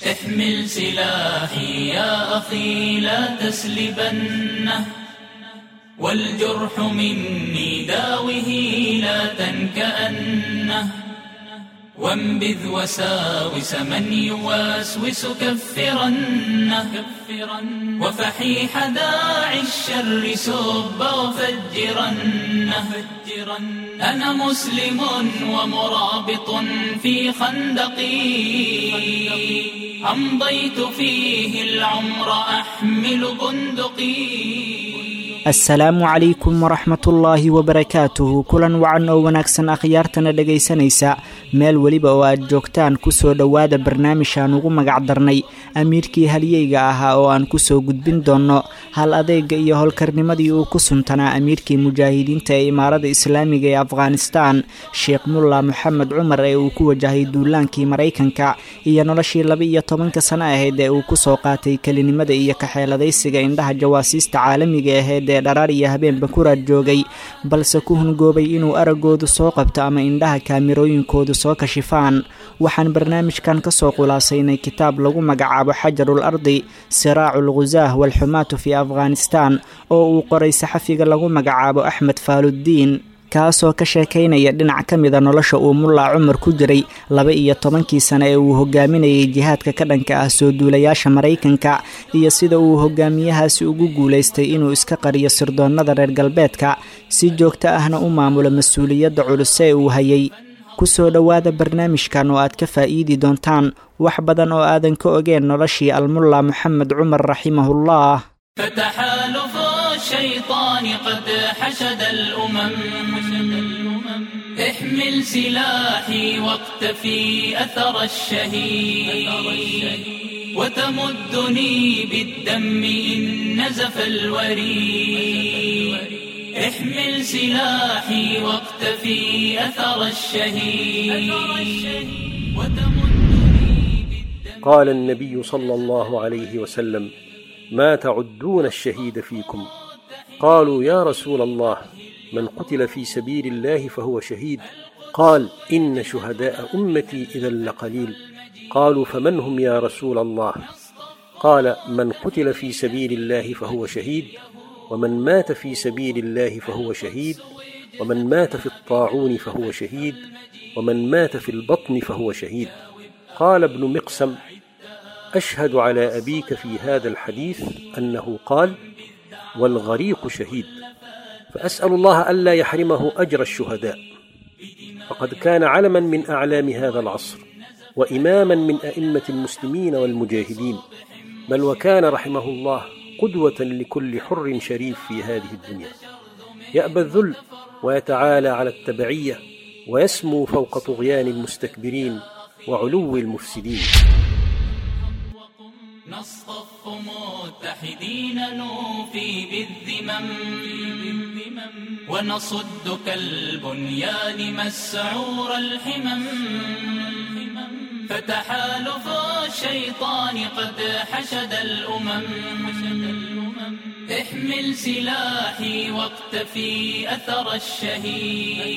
احمل سلاحي يا أخي لا تسلبنه والجرح مني داوه لا تنكأنه وانبذ وساوس من يوسوس كفرنه وفحيح داعي الشر سب وفجرنه أنا مسلم ومرابط في خندقي أمضيت فيه العمر أحمل بندقي assalaamu calaykum waraxmatullaahi wabarakaatuhu kulan wacan oo wanaagsan akhyaartana dhegaysanaysa meel weliba oo aad joogtaan kusoo dhowaada barnaamijaan ugu magac darnay amiirkii halyeyga ahaa oo aan kusoo gudbin doonno hal adeega iyo howlkarnimadii uu ku suntanaa amiirkii mujaahidiinta ee imaarada islaamiga ee afghanistan sheekh mulla moxamed cumar ee uu ku wajahay duulaankii maraykanka iyo noloshii laba iyo tobanka sano ahayd ee uu kusoo qaatay kelinimada iyo kaxeeladaysiga indhaha jawaasiista caalamiga aheyd ee dharaar iyo habeenba kuraad joogay balse ku hungoobay inuu araggoodu soo qabto ama indhaha kaamirooyinkoodu soo kashifaan waxaan barnaamijkan kasoo khulaasaynay kitaab lagu magacaabo xajarul ardi siraacul khusaah walxumaatu fii afghanistan oo uu qoray saxafiga lagu magacaabo axmed faaluddiin kaasoo ka sheekaynaya dhinac ka mida nolosha uu mullaa cumar ku jiray laba iyo tobankii sane ee uu hogaaminayay jihaadka ka dhanka ah soo duulayaasha maraykanka iyo sida uu hogaamiyahaasi ugu guulaystay inuu iska qariyo sirdoonnada reer galbeedka si joogto ahna u maamulo mas-uuliyadda culus ee uu hayay kusoo dhowaada barnaamijkan oo aad ka faa'iidi doontaan wax badan oo aadan ka ogeen noloshii almulla moxamed cumar raximahullah فتحالف الشيطان قد حشد الأمم احمل سلاحي واقتفي أثر الشهيد وتمدني بالدم إن نزف الوريد احمل سلاحي واقتفي أثر الشهيد وتمدني بالدم قال النبي صلى الله عليه وسلم ما تعدون الشهيد فيكم قالوا يا رسول الله من قتل في سبيل الله فهو شهيد قال ان شهداء امتي اذا لقليل قالوا فمن هم يا رسول الله قال من قتل في سبيل الله فهو شهيد ومن مات في سبيل الله فهو شهيد ومن مات في الطاعون فهو شهيد ومن مات في البطن فهو شهيد قال ابن مقسم اشهد على ابيك في هذا الحديث انه قال والغريق شهيد فاسال الله الا يحرمه اجر الشهداء فقد كان علما من اعلام هذا العصر واماما من ائمه المسلمين والمجاهدين بل وكان رحمه الله قدوه لكل حر شريف في هذه الدنيا يابى الذل ويتعالى على التبعيه ويسمو فوق طغيان المستكبرين وعلو المفسدين نصطف متحدين نوفي بالذمم ونصد كالبنيان مسعور الحمم فتحالف الشيطان قد حشد الأمم احمل سلاحي واقتفي أثر الشهيد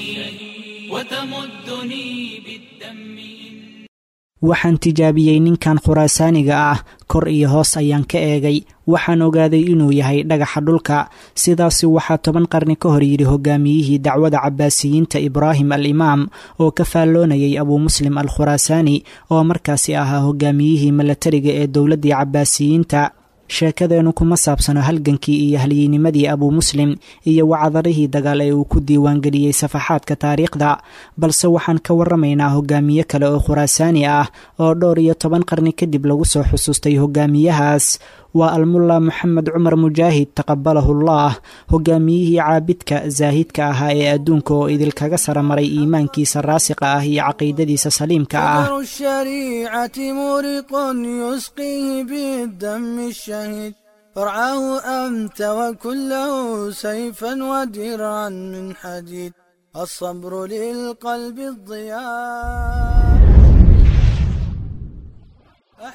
وتمدني بالدم waxaan tijaabiyey ninkan khuraasaaniga ah kor iyo hoos ayaan ka eegay waxaan ogaaday inuu yahay dhagaxa dhulka sidaasi waxaa toban qarni ka hor yidhi hogaamiyihii dacwada cabaasiyiinta ibraahim al imaam oo ka faalloonayay abuu muslim al khuraasaani oo markaasi ahaa hogaamiyihii milatariga ee dowladdii cabaasiyiinta sheekadeennu kuma saabsano halgankii iyo halyeynimadii abuu muslim iyo wacadarihii dagaal ee uu ku diiwaangeliyey safaxaadka taariikhda balse waxaan ka waramaynaa hogaamiye kale oo khuraasaani ah oo dhowr iyo toban qarni kadib lagu soo xusuustay hogaamiyahaas waa almulla moxamed cumar mujaahid taqabalahullah hogaamiyihii caabidka zaahidka ahaa ee adduunka oo idilkaga saramaray iimaankiisa raasiqa ah iyo caqiidadiisa saliimka ah قدر الشريعة مورق يسقيه بالدم الشهيد فرعاه أنت وكله سيفا ودرعا من حديد الصبر للقلب الضياء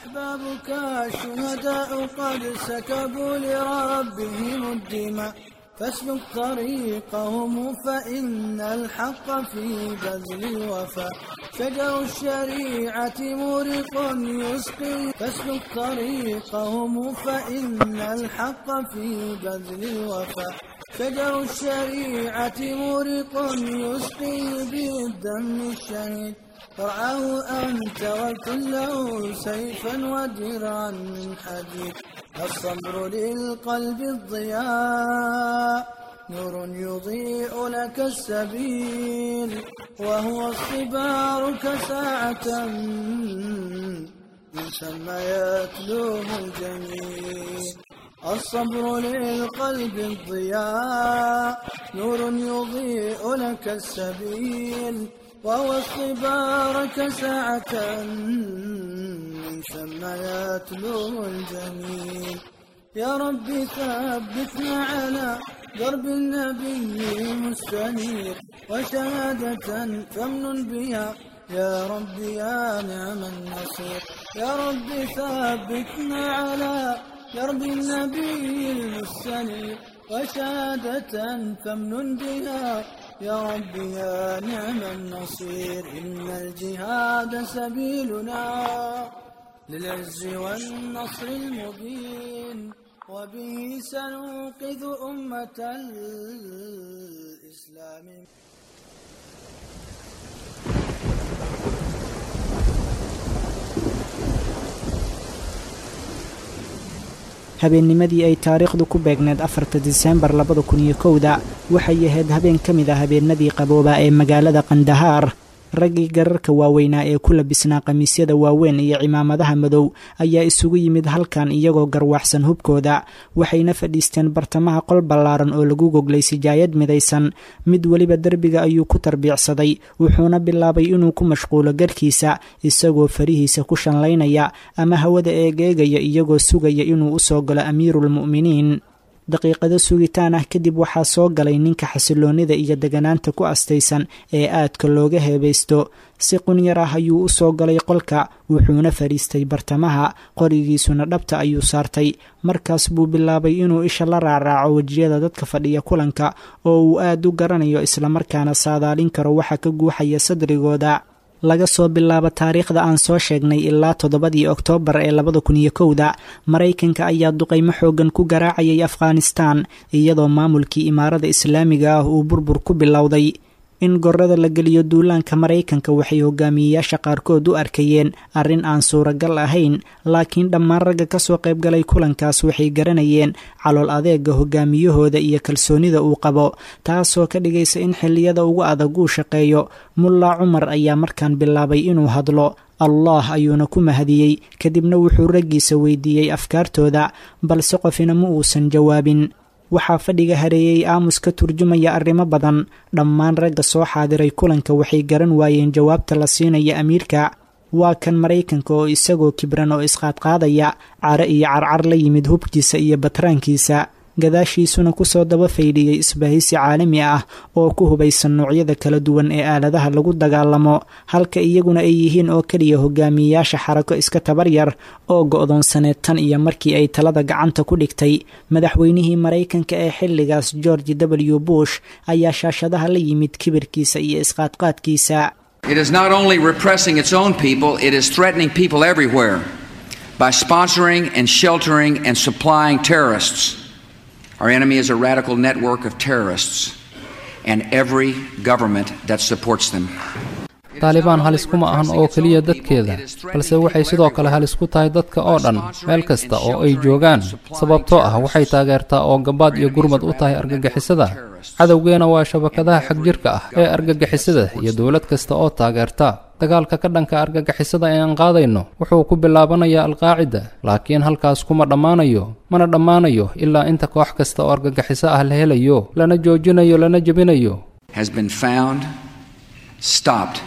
أحبابك الشهداء قد سكبوا لربهم الدماء فاسلك طريقهم فإن الحق في بذل الوفاء شجر الشريعة مورق يسقي فاسلك طريقهم فإن الحق في بذل الوفاء شجر الشريعة مورق يسقي بالدم الشهيد فرعه أنت وكله سيفا ودرعا من حديد الصبر للقلب الضياء نور يضيء لك السبيل وهو الصبار كساعة من ثم يتلوه الجميل الصبر للقلب الضياء نور يضيء لك السبيل وهو الصبار كساعة من ثم يتلوه الجميل يا رب ثبتنا على درب النبي مستنير وشهادة فمن بها يا رب يا نعم النصير يا رب ثبتنا على درب النبي المستنير وشهادة فمن بها يا رب يا نعم النصير إن الجهاد سبيلنا للعز والنصر المبين وبه سننقذ أمة الإسلام habeennimadii ay taariikhdu ku beegneed afarta diseembar labada kun iyo kowda waxay ahayd habeen ka mid ah habeenadii qabooba ee magaalada kandahaar raggii gararka waaweynaa ee ku labisnaa khamiisyada waaweyn iyo cimaamadaha madow ayaa isugu yimid halkan iyagoo garwaaxsan hubkooda waxayna fadhiisteen bartamaha qol ballaaran oo lagu goglay sijaayad midaysan mid weliba derbiga ayuu ku tarbiicsaday wuxuuna bilaabay inuu ku mashquulo garhkiisa isagoo farihiisa ku shanlaynaya ama hawada eegeegaya iyagoo sugaya inuu u soo galo amiiruulmu'miniin daqiiqado sugitaan ah kadib waxaa soo galay ninka xasiloonnida iyo deganaanta ku astaysan ee aadka looga heebaysto si qunyar ah ayuu u soo galay qolka wuxuuna fadhiistay bartamaha qorigiisuna dhabta ayuu saartay markaas buu bilaabay inuu isha la raaraaco wejiyada dadka fadhiya kulanka oo uu aad u garanayo islamarkaana saadaalin karo waxa ka guuxaya sadrigooda laga soo bilaabo taariikhda aan soo sheegnay ilaa toddobadii oktoobar ee labada kun iyo kowda maraykanka ayaa duqaymo xoogan ku garaacayay afghanistan iyadoo maamulkii imaarada islaamiga ah uu burbur ku bilowday in gorada la geliyo duulaanka maraykanka waxay hogaamiyeyaasha qaarkood u arkayeen arrin aan suuragal ahayn laakiin dhammaan ragga ka soo qaybgalay kulankaas waxay garanayeen calool adeega hogaamiyahooda iyo kalsoonida uu qabo taasoo ka dhigaysa in xilliyada ugu adag uu shaqeeyo mulla cumar ayaa markaan bilaabay inuu hadlo allah ayuuna ku mahadiyey kadibna wuxuu raggiisa weydiiyey afkaartooda balse qofina ma uusan jawaabin waxaa fadhiga hareeyey aamus ka turjumaya arrimo badan dhammaan ragga soo xaadiray kulanka waxay garan waayeen jawaabta la siinaya amiirka waa kan maraykanka oo isagoo kibran oo isqaadqaadaya care iyo carcar la yimid hubkiisa iyo batraankiisa gadaashiisuna kusoo daba faydhiyey isbahaysi caalami ah oo ku hubaysan noocyada kala duwan ee aaladaha lagu dagaalamo halka iyaguna ay yihiin oo keliya hogaamiyeyaasha xarako iska tabaryar oo go'doonsaneed tan iyo markii ay talada gacanta ku dhigtay madaxweynihii maraykanka ee xilligaas george w bush ayaa shaashadaha la yimid kibirkiisa iyo isqaadqaadkiisa It is not only repressing its own people, it is threatening people everywhere by sponsoring and sheltering and supplying terrorists. Our enemy is a radical network of terrorists and every government that supports them. taalibaan halis kuma ahan oo keliya dadkeeda balse waxay sidoo kale halis ku tahay dadka oo dhan meel kasta oo ay joogaan sababtoo ah waxay taageertaa oo gabaad iyo gurmad u tahay argagixisada cadowgeena waa shabakadaha xagjirka ah ee argagixisada iyo dowlad kasta oo taageerta dagaalka ka dhanka argagixisada ee aan qaadayno wuxuu ku bilaabanayaa alqaacida laakiin halkaas kuma dhammaanayo mana dhammaanayo ilaa inta koox kasta oo argagixiso ah la helayo lana joojinayo lana jebinayo has been found, stopped,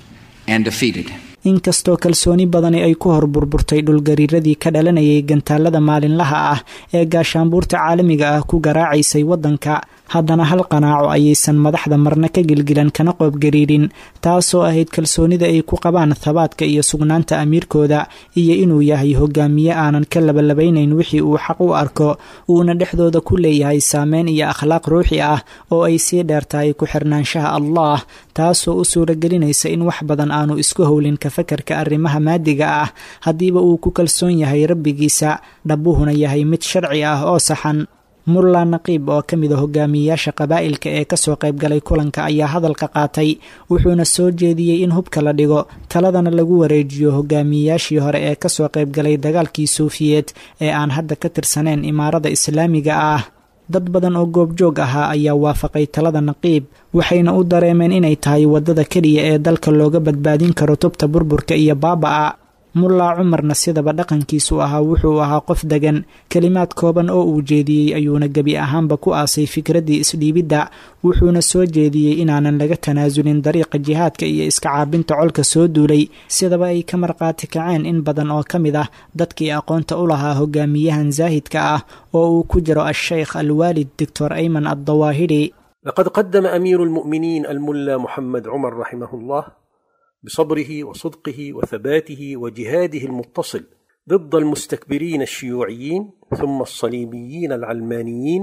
and defeated. inkastoo kalsooni badani ay ku hor burburtay dhulgariiradii ka dhalanayay gantaalada maalinlaha ah ee gaashaanbuurta caalamiga ah ku garaacaysay waddanka haddana hal qanaaco ayaysan madaxda marna ka gilgilan kana qoobgariirin taasoo ahayd kalsoonida ay ku qabaan thabaadka iyo sugnaanta amiirkooda iyo inuu yahay hogaamiye aanan ka labalabaynayn wixii uu xaq u arko uuna dhexdooda ku leeyahay saameyn iyo akhlaaq ruuxi ah oo ay sii dheertahay ku xirnaanshaha allah taasoo u suuragelinaysa in wax badan aanu isku howlin ka fakarka arrimaha maadiga ah haddiiba uu ku kalsoon yahay rabbigiisa dhabbuhuna yahay mid sharci ah oo saxan mulla naqiib oo ka mid a hogaamiyeyaasha qabaa'ilka ee kasoo qaybgalay kulanka ayaa hadalka qaatay wuxuuna soo jeediyey in hubka la dhigo taladana lagu wareejiyo hogaamiyeyaashii hore ee kasoo qaybgalay dagaalkii suufiyeed ee aan hadda ka tirsaneyn imaarada islaamiga ah dad badan oo goobjoog ahaa ayaa waafaqay talada naqiib waxayna u dareemeen inay tahay waddada keliya ee dalka looga badbaadin karo tubta burburka iyo baaba'a mullaa cumarna sidaba dhaqankiisu ahaa wuxuu ahaa qof degan kelimaad kooban oo uu jeediyey ayuuna gebi ahaanba ku aasay fikraddii isdhiibidda wuxuuna soo jeediyey inaanan laga tanaasulin dariiqa jihaadka iyo iska caabinta colka soo duulay sidaba ay ka marqaati kaceen in badan oo ka mid ah dadkii aqoonta u lahaa hogaamiyahan zaahidka ah oo uu ku jiro al-sheykh alwaalid doctor ayman addawaahiri لقد قدم أمير المؤمنين الملا محمد عمر رحمه الله بصبره وصدقه وثباته وجهاده المتصل ضد المستكبرين الشيوعيين ثم الصليبيين العلمانيين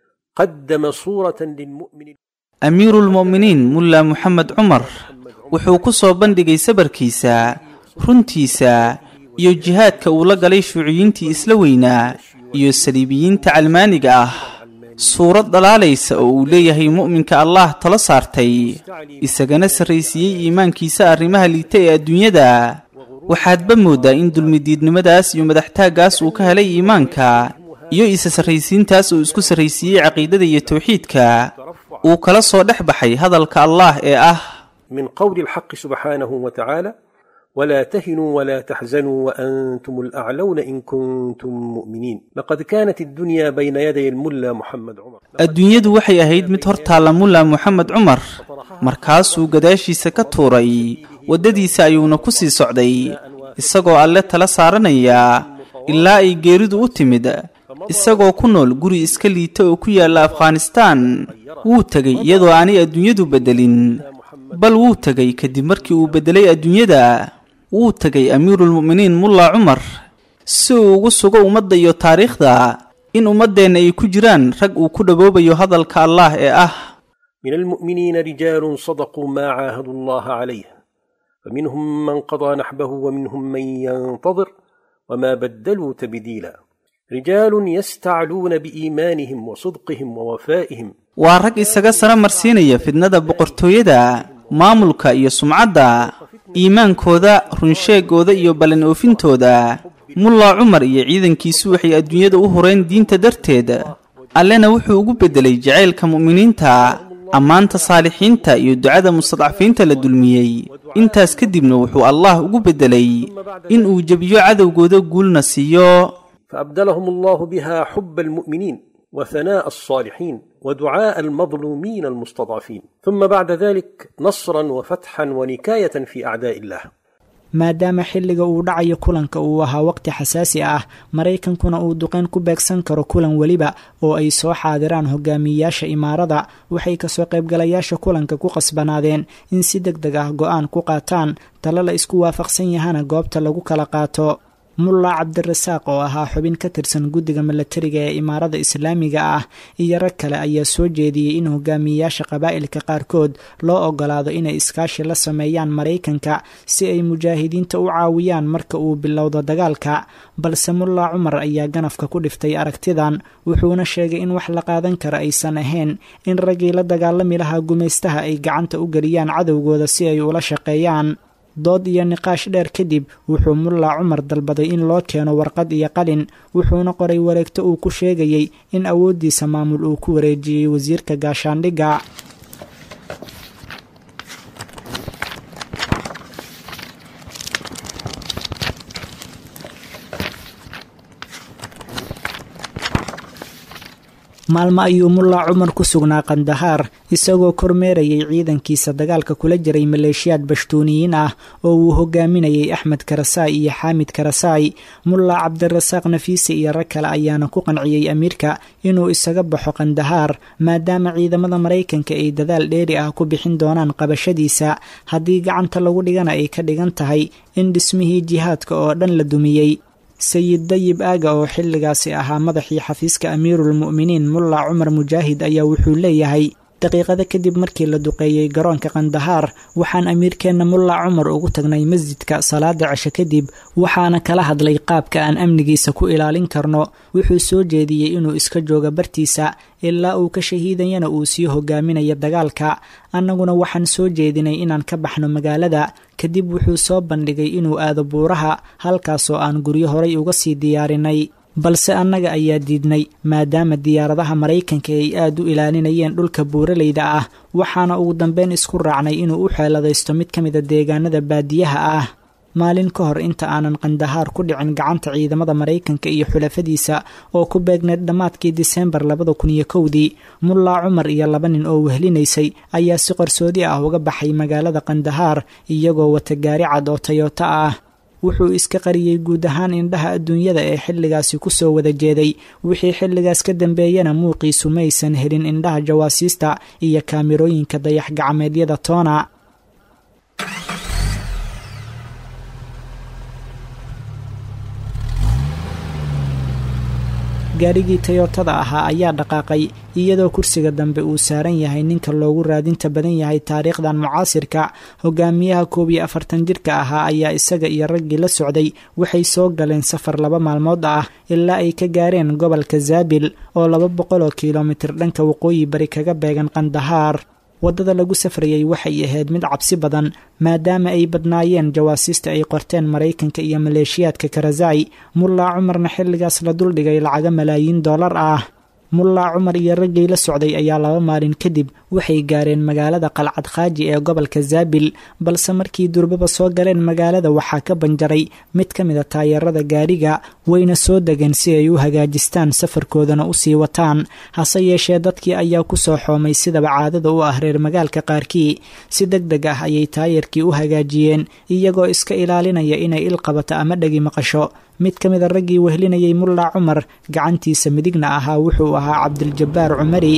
قدم صورة للمؤمن amiiruulmu'miniin mulla moxamed cumar wuxuu ku soo bandhigay sabarkiisa runtiisa iyo jihaadka uu la galay shuuciyiintii isla weynaa iyo saliibiyiinta calmaaniga ah suurad dhalaalaysa oo uu leeyahay mu'minka allah talo saartay isagana sarraysiiyey iimaankiisa arrimaha liita ee adduunyada waxaadba mooddaa in dulmidiidnimadaas iyo madaxtaaggaas uu ka helay iimaanka iyo isa sarraysiintaas uu isku sarraysiiyey caqiidada iyo tawxiidka uu kala soo dhex baxay hadalka allaah ee ah من قول الحق سبحانه وتعالى ولا تهنوا ولا تحزنوا وأنتم الأعلون إن كنتم مؤمنين لقد كانت الدنيا بين يدي الملا محمد عمر adduunyadu waxay ahayd mid hor taalla mulla moxamed cumar markaasuu gadaashiisa ka tuuray waddadiisa ayuuna ku sii socday isagoo alle tala saaranaya ilaa ay geeridu u timid isagoo ku nool guri iska liita oo ku yaalla afghanistaan wuu tegay iyadoo aanay adduunyadu beddelin bal wuu tegay kadib markii uu beddelay adduunyada wuu tegay amiiruulmu'miniin mulla cumar si uu ugu sugo ummadda iyo taariikhda in ummaddeenna ay ku jiraan rag uu ku dhawoobayo hadalka allaah ee ah من المؤمنين رجال صدقوا ما عاهدوا الله عليه فمنهم من قضى نحبه ومنهم من ينتظر وما بدلوا تبديلا رجال يستعلون بإيمانهم وصدقهم ووفائهم waa rag isaga sara marsiinaya fidnada boqortooyada maamulka iyo sumcadda iimaankooda runsheegooda iyo ballan oofintooda mulla cumar iyo ciidankiisu waxay adduunyada u horeen diinta darteed allena wuxuu ugu beddelay jacaylka mu'miniinta ammaanta saalixiinta iyo ducada mustadcafiinta la dulmiyey intaas kadibna wuxuu allah ugu beddelay in uu jebiyo cadowgooda guulna siiyo فأبدلهم الله بها حب المؤمنين وثناء الصالحين ودعاء المظلومين المستضعفين ثم بعد ذلك نصرا وفتحا ونكاية في أعداء الله maadaama xilliga uu dhacayo kulanka uu ahaa waqti xasaasi ah maraykankuna uu duqeyn ku beegsan karo kulan weliba oo ay soo xaadiraan hogaamiyeyaasha imaarada waxay kasoo qaybgalayaasha kulanka ku qasbanaadeen in si deg deg ah go-aan ku qaataan talo la isku waafaqsan yahana goobta lagu kala qaato mulla cabdirasaaq oo ahaa xubin ka tirsan guddiga milatariga ee imaarada islaamiga ah iyo rag kale ayaa soo jeediyey in hogaamiyeyaasha qabaa'ilka qaarkood loo ogolaado inay iskaashi la sameeyaan maraykanka si ay mujaahidiinta u caawiyaan marka uu bilowdo dagaalka balse mulla cumar ayaa ganafka ku dhiftay aragtidan wuxuuna sheegay in wax la qaadan kara aysan ahayn in raggii la dagaalami lahaa gumaystaha ay gacanta u geliyaan cadowgooda si ay ula shaqeeyaan dood iyo niqaash dheer kadib wuxuu mulla cumar dalbaday in loo keeno warqad iyo qalin wuxuuna qoray wareegto uu ku sheegayey in awooddiisa maamul uu ku wareejiyey wasiirka gaashaandhigga maalmo ayuu mullaa cumar ku sugnaa kandahaar isagoo kormeerayay ciidankiisa dagaalka kula jiray maleeshiyaad bashtuuniyiin ah oo uu hogaaminayay axmed karasaay iyo xaamid karasaay mullaa cabdirasaaq nafiise iyo rag kale ayaana ku qanciyey amiirka inuu isaga baxo kandahaar maadaama ciidamada maraykanka ay dadaal dheeri ah ku bixin doonaan qabashadiisa haddii gacanta lagu dhigana ay ka dhigan tahay in dhismihii jihaadka oo dhan la dumiyey sayid dayib aaga oo xilligaasi ahaa madaxii xafiiska amiiruulmu'miniin mullaa cumar mujaahid ayaa wuxuu leeyahay daqiiqado kadib markii la duqeeyey garoonka kandahaar waxaan amiirkeenna mullaa cumar ugu tagnay masjidka salaada cisho kadib waxaana kala hadlay qaabka aan amnigiisa ku ilaalin karno wuxuu soo jeediyey inuu iska joogo bartiisa ilaa uu ka shahiidayana uu sii hogaaminayo dagaalka annaguna waxaan soo jeedinay inaan ka baxno magaalada kadib wuxuu soo bandhigay inuu aado buuraha halkaasoo aan guryo horay uga sii diyaarinay balse annaga ayaa diidnay maadaama diyaaradaha maraykanka ay aad u ilaalinayeen dhulka buuraleyda ah waxaana ugu dambeyn isku raacnay inuu u xeeladaysto mid ka mida deegaanada baadiyaha ah maalin ka hor inta aanan kandahaar ku dhicin gacanta ciidamada maraykanka iyo xulafadiisa oo ku beegneed dhammaadkii diseembar labada kun iyo kowdii mullaa cumar iyo laba nin oo wehlinaysay ayaa si qarsoodi ah uga baxay magaalada kandahaar iyagoo wata gaari cad oo tayota ah wuxuu iska qariyey guud ahaan indhaha adduunyada ee xilligaasi ku soo wada jeeday wixii xilligaas ka dambeeyana muuqiisu maysan helin indhaha jawaasiista iyo kaamirooyinka dayax gacmeedyada toona gaarigii tayotada ahaa ayaa dhaqaaqay iyadoo kursiga dambe uu saaran yahay ninka loogu raadinta badan yahay taariikhdan mucaasirka hogaamiyaha koob iyo afartan jirka ahaa ayaa isaga iyo raggii la socday waxay soo galeen safar laba maalmood ah ilaa ay ka gaareen gobolka zaabil oo laba boqol oo kilomitir dhanka waqooyi bari kaga beegan kandahaar waddada lagu safrayay waxay ahayd mid cabsi badan maadaama ay badnaayeen jawaasiista ay qorteen maraykanka iyo maleeshiyaadka karazai mullaa cumarna xilligaas la duldhigay lacaga malaayiin dollar ah mullaa cumar iyo raggii la socday ayaa laba maalin kadib waxay gaareen magaalada qalcad khaaji ee gobolka zaabil balse markii durbaba soo galeen magaalada waxaa ka banjaray mid ka mida taayarada gaariga wayna soo degeen si ay u hagaajistaan safarkoodana usii wataan hase yeeshee dadkii ayaa ku soo xoomay sidaba caadada u ah reer magaalka qaarkii si deg deg ah ayay taayarkii u hagaajiyeen iyagoo iska ilaalinaya inay ilqabato ama dhegi maqasho mid ka mida raggii wehlinayay mullaa cumar gacantiisa midigna ahaa wuxuu ahaa cabdiljabbaar cumari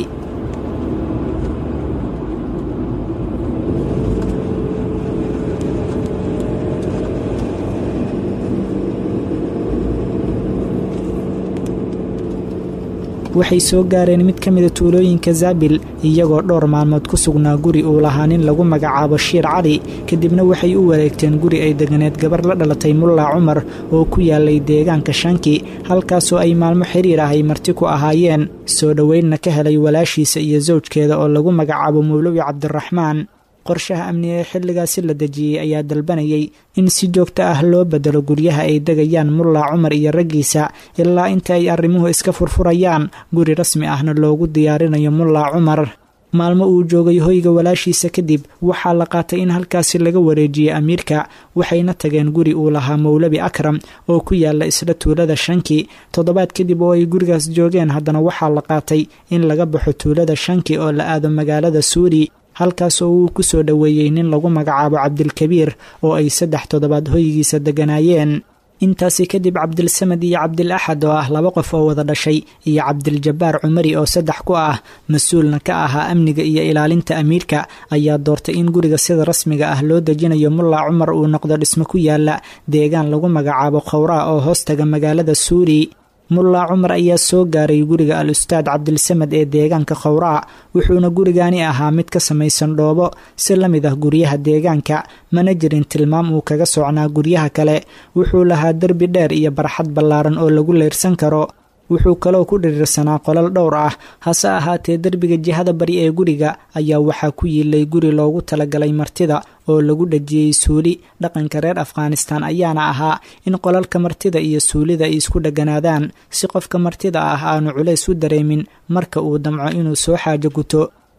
waxay soo gaareen mid ka mida tuulooyinka zaabil iyagoo dhowr maalmood ku sugnaa guri uu lahaa nin lagu magacaabo shiir cali kadibna waxay u wareegteen guri ay deganeed gabar la dhalatay mullaa cumar oo ku yaalay deegaanka shanki halkaasoo ay maalmo xiriir ah ay marti ku ahaayeen soo dhoweynna ka helay walaashiisa iyo sawjkeeda oo lagu magacaabo mawlowi cabdiraxmaan qorshaha amni ee xilligaasi la dejiyey ayaa dalbanayay in si joogto ah loo bedelo guryaha ay degayaan mullaa cumar iyo raggiisa ilaa inta ay arrimuhu iska furfurayaan guri rasmi ahna loogu diyaarinayo mullaa cumar maalmo uu joogay hoyga walaashiisa kadib waxaa la qaatay in halkaasi laga wareejiyey amiirka waxayna tageen guri uu lahaa mawlabi akram oo ku yaala isla tuulada shanki toddobaad kadib oo ay gurigaas joogeen haddana waxaa la qaatay in laga baxo tuulada shanki oo la aado magaalada suuri halkaas oo uu ku soo dhoweeyey nin lagu magacaabo cabdilkabiir oo ay saddex toddobaad hoygiisa degganaayeen intaasi kadib cabdilsamad iyo cabdil axad oo ah laba qof oo wada dhashay iyo cabdiljabbaar cumari oo saddex ku ah mas-uulna ka ahaa amniga iyo ilaalinta amiirka ayaa doortay in guriga sida rasmiga ah loo dejinayo mullaa cumar uu noqdo dhismo ku yaala deegaan lagu magacaabo khawraa oo hoostaga magaalada suuri mullaa cumar ayaa soo gaaray guriga al ustaad cabdilsamad ee deegaanka khawraa wuxuuna gurigaani ahaa mid ka samaysan dhoobo si la mid ah guryaha deegaanka mana jirin tilmaam uu kaga socnaa guryaha kale wuxuu lahaa derbi dheer iyo barxad ballaaran oo lagu leyrsan karo wuxuu kaloo ku dhiriirsanaa qolal dhowr ah hase ahaatee derbiga jihada bari ee guriga ayaa waxaa ku yiilay guri loogu talagalay martida oo lagu dhajiyey suuli dhaqanka reer afghanistan ayaana ahaa in qolalka martida iyo suulida ay isku dheganaadaan si qofka martida ah aanu culays u dareemin marka uu damco inuu soo xaajo guto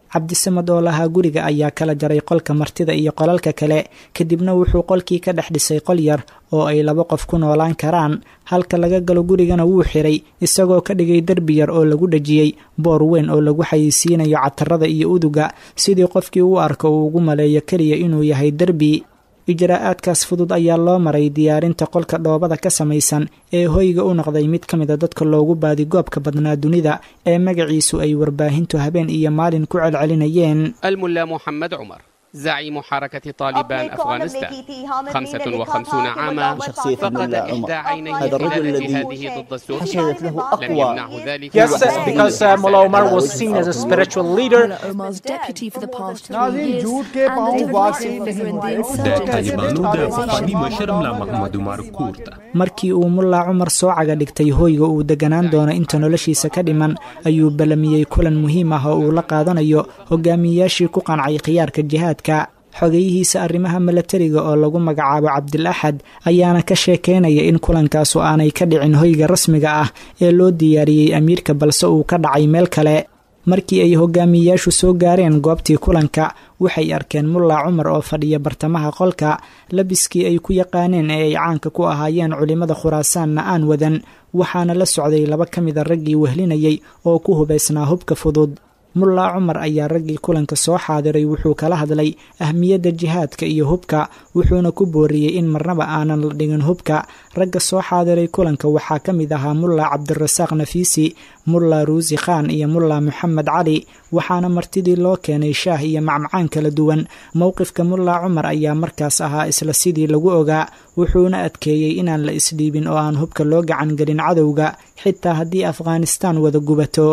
cabdisamad oo lahaa guriga ayaa kala jaray qolka martida iyo qolalka kale kadibna wuxuu qolkii ka dhex dhisay qol yar oo ay laba qof ku noolaan karaan halka laga galo gurigana wuu xiray isagoo ka dhigay derbi yar oo lagu dhejiyey boor weyn oo lagu xayeysiinayo catarada iyo uduga sidii qofkii u arko uu ugu maleeyo keliya inuu yahay derbi ijraa'aadkaas fudud ayaa loo maray diyaarinta qolka dhoobada ka samaysan ee hoyga u noqday mid ka mida dadka loogu baadigoobka badnaa dunida ee magaciisu ay warbaahintu habeen iyo maalin ku celcelinayeen الملا محمد عمر زعيم حركة طالبان أفغانستان 55 عاما شخصية فقد الملا إحدى عمر عينيه هذا الرجل خلال الذي جهاده ضد السوريين حشدت له لم أقوى يمنعه ذلك Yes, من because uh, Mullah Omar was seen as a spiritual leader. Mullah Omar's deputy for the past three नाज़रीन, years झूठ के and पाँव a वासी divisive figure in the नहीं हुए। insurgent طالبانو د پخواني مشر ملا محمد عمر کور ته markii uu mullaa cumar soo caga dhigtay hoyga uu deganaan doono inta noloshiisa ka dhiman ayuu ballamiyey kulan muhiim ah oo uu la qaadanayo hogaamiyeyaashii ku qancay khiyaarka jihaadka xogeyihiisa arrimaha milatariga oo lagu magacaabo cabdil axad ayaana ka sheekeynaya in kulankaasu aanay ka dhicin hoyga rasmiga ah ee loo diyaariyey amiirka balse uu ka dhacay meel kale markii ay hogaamiyeyaashu soo gaareen goobtii kulanka waxay arkeen mullaa cumar oo fadhiya bartamaha qolka labiskii ay ku yaqaaneen ee ay caanka ku ahaayeen culimmada khuraasaanna aan wadan waxaana la socday laba ka mida raggii wehlinayay oo ku hubaysnaa hubka fudud mullaa cumar ayaa raggii kulanka soo xaadiray wuxuu kala hadlay ahmiyadda jihaadka iyo hubka wuxuuna ku booriyey in marnaba aanan la dhigin hubka ragga soo xaadiray kulanka waxaa ka mid ahaa mullaa cabdirasaaq nafiisi mullaa ruusi khaan iyo mullaa moxamed cali waxaana martidii loo keenay shaah iyo macmacaan kala duwan mowqifka mullaa cumar ayaa markaas ahaa isla sidii lagu ogaa wuxuuna adkeeyey inaan la isdhiibin oo aan hubka loo gacan gelin cadowga xitaa haddii afghanistaan wada gubato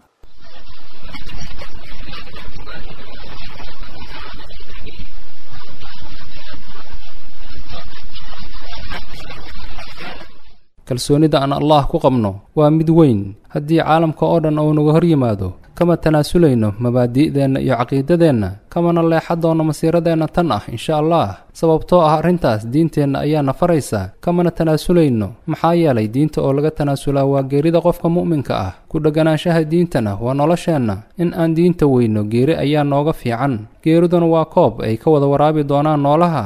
kalsoonida aan allah ku qabno waa mid weyn haddii caalamka oo dhan uu naga hor yimaado kama tanaasulayno mabaadi'deenna iyo caqiidadeenna kamana leexa doono masiiradeenna tan ah insha allah sababtoo ah arrintaas diinteenna ayaana faraysa kamana tanaasulayno maxaa yeelay diinta oo laga tanaasulaa waa geerida qofka mu'minka ah ku dheganaanshaha diintana waa nolosheenna in aan diinta weyno geeri ayaa nooga fiican geeriduna waa koob ay ka wada waraabi doonaan noolaha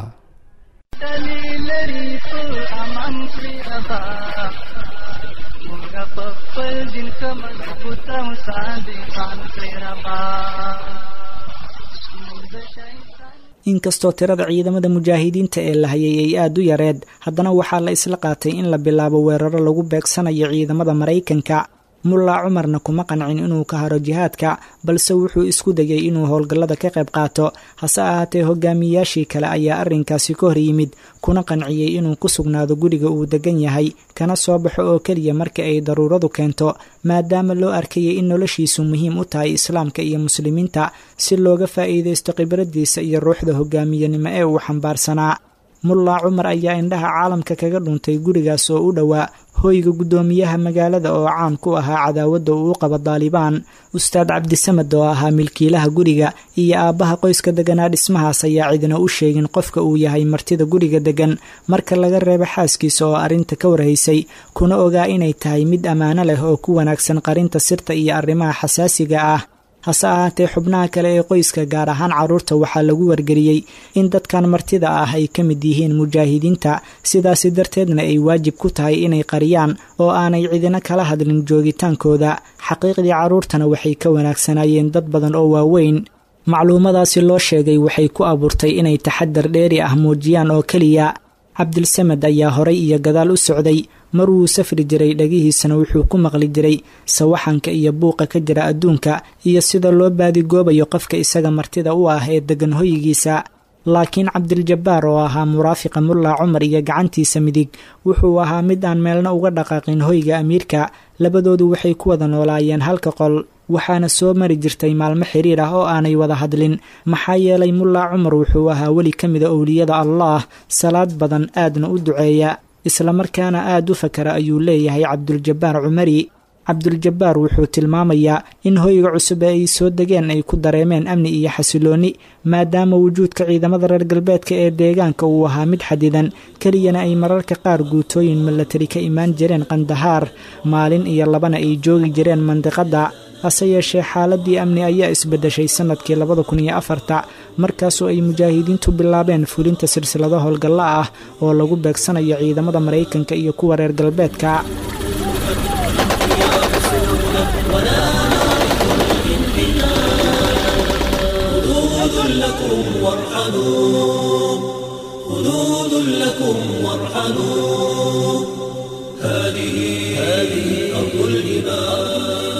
inkastoo tirada ciidamada mujaahidiinta ee la hayay ay aad u yareed haddana waxaa la isla qaatay in la bilaabo weeraro lagu beegsanayo ciidamada maraykanka mullaa cumarna kuma qancin inuu ka haro jihaadka balse wuxuu isku dayay inuu howlgallada ka qayb qaato hase ahaatee hogaamiyeyaashii kale ayaa arrinkaasi ka hor yimid kuna qanciyey inuu ku sugnaado guriga uu degan yahay kana soo baxo oo keliya marka ay daruuradu keento maadaama loo arkayay in noloshiisu muhiim u tahay islaamka iyo muslimiinta si looga faa'iidaysto khibraddiisa iyo ruuxda hogaamiyenimo ee uu xambaarsanaa mullaa cumar ayaa indhaha caalamka kaga dhuntay gurigaas oo u dhowaa hoyga guddoomiyaha magaalada oo caan ku ahaa cadaawadda uu u qabo daalibaan ustaad cabdisamad oo ahaa milkiilaha guriga iyo aabbaha qoyska deganaa dhismahaas ayaa cidina u sheegin qofka uu yahay martida guriga degan marka laga reebo xaaskiisa oo arrinta ka warhaysay kuna ogaa inay tahay mid ammaano leh oo ku wanaagsan qarinta sirta iyo arrimaha xasaasiga ah hase ahaatee xubnaha kale ee qoyska gaar ahaan carruurta waxaa lagu wargeliyey in dadkan martida ah ay ka mid yihiin mujaahidiinta sidaasi darteedna ay waajib ku tahay inay qariyaan oo aanay cidina kala hadlin joogitaankooda xaqiiqdii carruurtana waxay ka wanaagsanaayeen dad badan oo waaweyn macluumadaasi loo sheegay waxay ku abuurtay inay taxadar dheeri ah muujiyaan oo keliya cabdilsamed ayaa horay iyo gadaal u socday mar wuu safri jiray dhagihiisana wuxuu ku maqli jiray sawaxanka iyo buuqa ka jira adduunka iyo sida loo baadigoobayo qofka isaga martida u ah ee degan hoyigiisa laakiin cabdiljabbaar oo ahaa muraafiqa mullaa cumar iyo gacantiisa midig wuxuu ahaa mid aan meelna uga dhaqaaqin hoyga amiirka labadoodu waxay ku wada noolaayeen halka qol waxaana soo mari jirtay maalmo xiriir ah oo aanay wada hadlin maxaa yeelay mullaa cumar wuxuu ahaa weli ka mida owliyada allaah salaad badan aadna u duceeya islamarkaana aad u fakara ayuu leeyahay cabduljabbaar cumari cabduljabbaar wuxuu tilmaamayaa in hoyga cusub ee ay soo degeen ay ku dareemeen amni iyo xasiloonni maadaama wujuudka ciidamada reer galbeedka ee deegaanka uu ahaa mid xadidan keliyana ay mararka qaar guutooyin milatari ka imaan jireen qandahaar maalin iyo labana ay joogi jireen mandiqadda hase yeeshee xaaladii amni ayaa isbedeshay sanadkii labada kun iyo afarta markaasoo ay mujaahidiintu bilaabeen fulinta silsilado howlgalla ah oo lagu beegsanayo ciidamada maraykanka iyo kuwa reer galbeedka خذود لكم وارحلوا هذه هذه أرض الإيمان